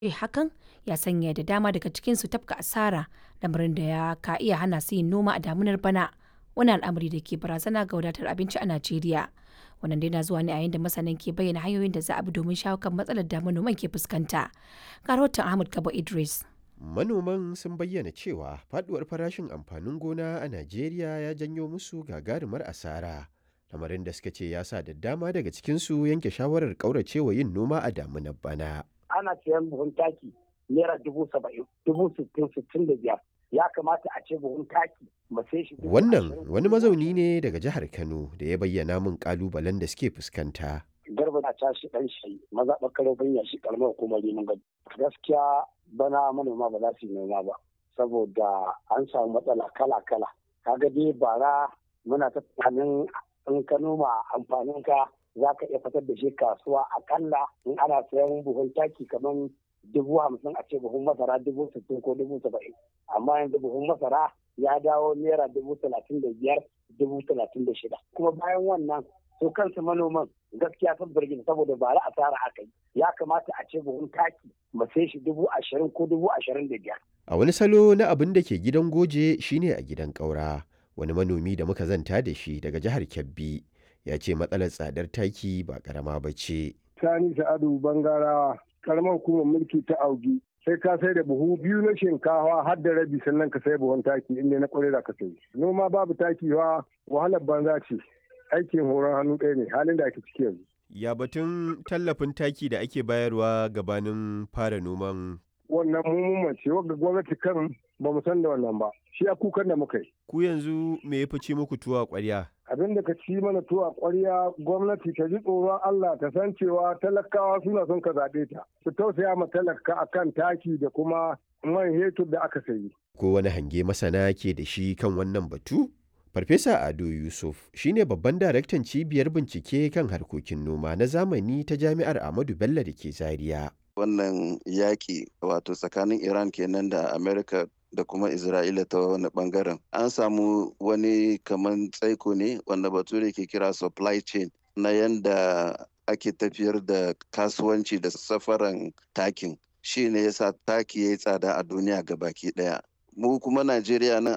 hakan ya sanya da dama daga cikinsu tafka asara lamarin da ya ka iya hana su yin noma a damunar bana wani al'amari da ke barazana ga wadatar abinci a Najeriya. Wannan dai na zuwa ne a yayin da masanan ke bayyana hanyoyin da za a bi domin shawo kan matsalar da manoman ke fuskanta. Ga rahoton Ahmad Kabo Idris. Manoman sun bayyana cewa faduwar farashin amfanin gona a Najeriya ya janyo musu gagarumar asara. Lamarin da suka ce ya sa da dama daga cikinsu yanke shawarar ƙauracewa yin noma a damunar bana. ana siyan buhun taki naira dubu saba'in dubu sittin sittin da biyar ya kamata a ce buhun taki mu sai shi Wannan wani mazauni ne daga jihar Kano da ya bayyana min kalubalen da suke fuskanta. garba na tashi dan shi maza bakaro banya shi kalmar hukumar neman gado gaskiya bana manoma ba za su yi noma ba saboda an samu matsala kala kala kaga dai bara muna ta tunanin in ka noma amfanin ka za ka iya fitar da shi kasuwa akalla in ana sayan buhun taki kamar dubu hamsin a ce buhun masara dubu sittin ko dubu saba'in amma yanzu buhun masara ya dawo naira dubu talatin da biyar dubu talatin da shida kuma bayan wannan su kansu manoman gaskiya sun birgin saboda ba ra asara aka yi ya kamata a ce buhun taki mu sai shi dubu ashirin ko dubu ashirin da biyar. A wani salo na abin da ke gidan goje shine a gidan ƙaura wani manomi da muka zanta da shi daga jihar Kebbi ya ce matsalar tsadar taki ba karama ba ce. Sani Sa'adu Bangarawa, karamar hukumar mulki ta Augi. Sai ka sai da buhu biyu na shinkawa har da rabi sannan ka sai buhun taki inda na kwarai da ka sai. Noma babu taki wa wahalar banza ce. Aikin horon hannu ɗaya ne halin da ake ciki yanzu. Ya batun tallafin taki da ake bayarwa gabanin fara noman Wannan mummun ce wanda gwamnati kan ba mu san da wannan ba. Shi a kukan da muka yi. ku yanzu me ya fice muku tuwa ƙwarya? abin da ka ci mana tuwa ƙwarya gwamnati ta ji tsoron Allah ta san cewa talakawa suna son ka zaɓe ta su tausaya ma talaka akan taki da kuma man hetur da aka sayi. Ko wani hange masana ke da shi kan wannan batu? Farfesa Ado Yusuf shine babban daraktan cibiyar bincike kan harkokin noma na zamani ta Jami'ar Ahmadu Bello da ke Zaria. wannan yaƙi wato tsakanin iran kenan da amerika da kuma isra'ila ta wani bangaren an samu wani kaman tsaiko ne wanda bature ke kira supply chain na yanda ake tafiyar da kasuwanci da safaran takin shi ne yasa taki ya yi tsada a duniya ga baki daya mu kuma najeriya nan